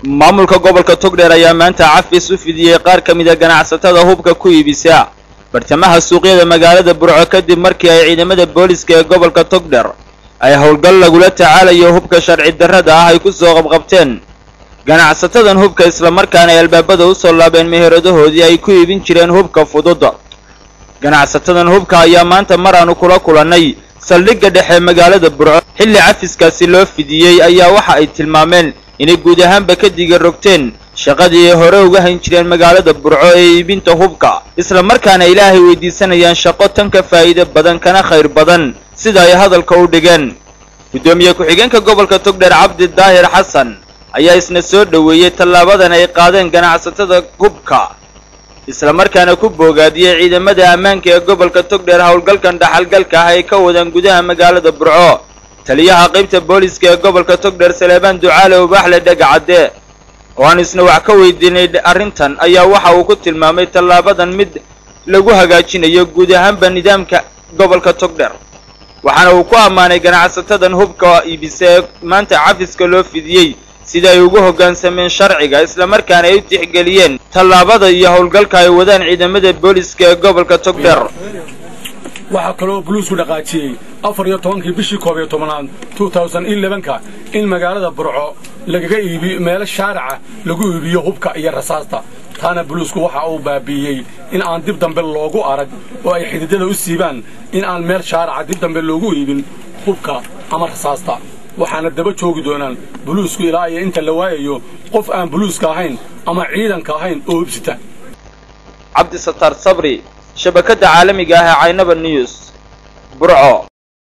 maamulka gobolka togdheer ayaa maanta cafis u fidiyey qaar ka mida ganacsatada hubka ku iibisa bartamaha suuqyada magaalada burco kadib markii ay ciidamada booliska ee gobolka togdheer ay howlgal lagula tacaalayo hubka sharci darrada ah ay ku soo qabqabteen ganacsatadan hubka islamarkaana ay albaabada u soo laabeen meheradahoodii ay ku iibin jireen hubka fudud ganacsatadan hubka ayaa maanta mar aanu kula kulannay saldhigga dhexe magaalada burco xilli cafiskaasi loo fidiyey ayaa waxa ay tilmaameen inay guud ahaanba ka diga rogteen shaqadii ay hore uga hayn jireen magaalada burco ee iibinta hubka isla markaana ilaahay weydiisanayaan shaqo tan ka faa'iide badan kana khayr badan sida ay hadalka u dhigeen guddoomiye ku-xigeenka gobolka togdheer cabdi daahir xasan ayaa isna soo dhoweeyey tallaabadan ay qaadeen ganacsatada hubka isla markaana ku boogaadiyey ciidamada ammaanka ee gobolka togdheer howlgalkan dhaxalgalka ah ay ka wadaan gudaha magaalada burco taliyaha qaybta booliska ee gobolka togdheer saleebaan ducaale ubaaxle dhegacadde oo aan isna wax ka weydiinay arrintan ayaa waxa uu ku tilmaamay tallaabadan mid lagu hagaajinayo guud ahaanba nidaamka gobolka togdheer waxaana uu ku ammaanay ganacsatadan hubka iibisa ee maanta cafiska loo fidiyey sida ay ugu hoggaansameen sharciga islamarkaana ay u tixgeliyeen tallaabada iyo howlgalka ay wadaan ciidamada booliska ee gobolka togdheer waxaa kaloo buluusku dhaqaajiyey afar iyo tobankii bishii koob iyo tobanaad ka in magaalada burco lagaga iibiyo meelo shaarica lagu iibiyo hubka iyo rasaasta taana buluusku waxa uu baabi'iyey in aan dib dambe loogu arag oo ay xididada u siibaan in aan meel shaarica dib dambe loogu iibin hubka ama rasaasta waxaana daba joogi doonaan buluusku ilaa iyo inta la waayayo qof aan buluuska ahayn ama ciidanka ahayn oo hubsita cabdisataar sabri shabakadda caalamiga ah ee caynaba news burco